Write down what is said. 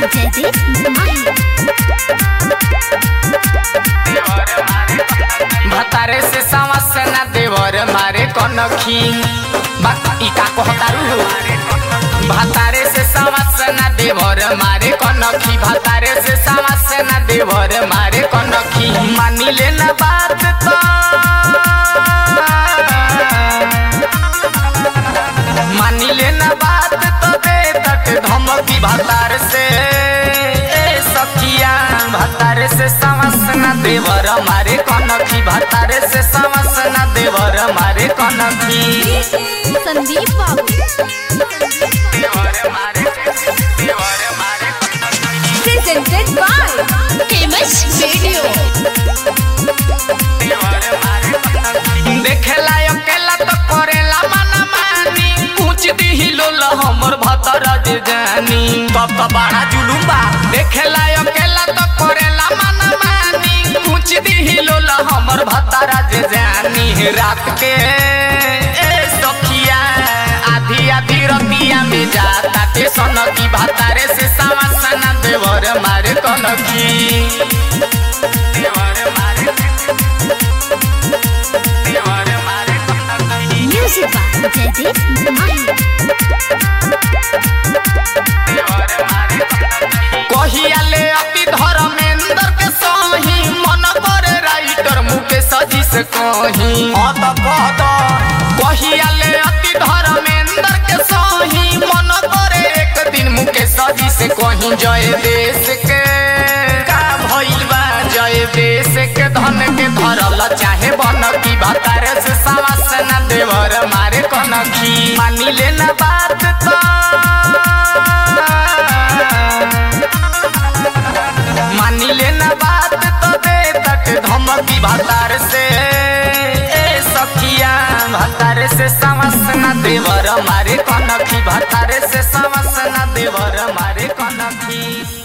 जयदीप माही भतारे से सावस ना देवर मारे कनखी बाकी का कहतारू भतारे से सावस ना देवर मारे कनखी भतारे से सावस ना देवर मारे कनखी मानी लेना बात तो मानी लेना बात तो दे तक धमकी भतार से ए सखिया भतार से समस न देवर मारे कनखी भतार से समस न देवर मारे कनखी संदीप बाबू देवर मारे देवर मारे प्रेजेंटेड बाय फेमस वीडियो देवर मारे कनखी देखेला अकेला तो करेला मना मानी पूछ दी लोल हमर भतर जे जानी तब तो बड़ा जुलुम बा देखेला अकेला तो करेला मना मानी पूछ दी लोल हमर भतर जे जानी रात के ए सखिया आधी आधी रतिया में जाता ते सनकी भतारे से सावसना देवर मारे कनकी देवर मारे देवर मारे कनकी म्यूजिक बाय जयदीप माही कहियाले अति धर्मेंद्र के सही मन करे राइटर मुकेश जी से कही अत कहत कहियाले अति धर्मेंद्र के सही मन करे एक दिन मुकेश जी से कही जय देश के का भइल बा जय देश के धन के धरल चाहे बन की भतारे से सावस न देवर मारे कनखी मानी लेना बात तो मानी लेना बात तो दे तक धमकी भतार से ए सखिया भतार से समस न देवर मारे कनखी भतार से समस न देवर मारे कनखी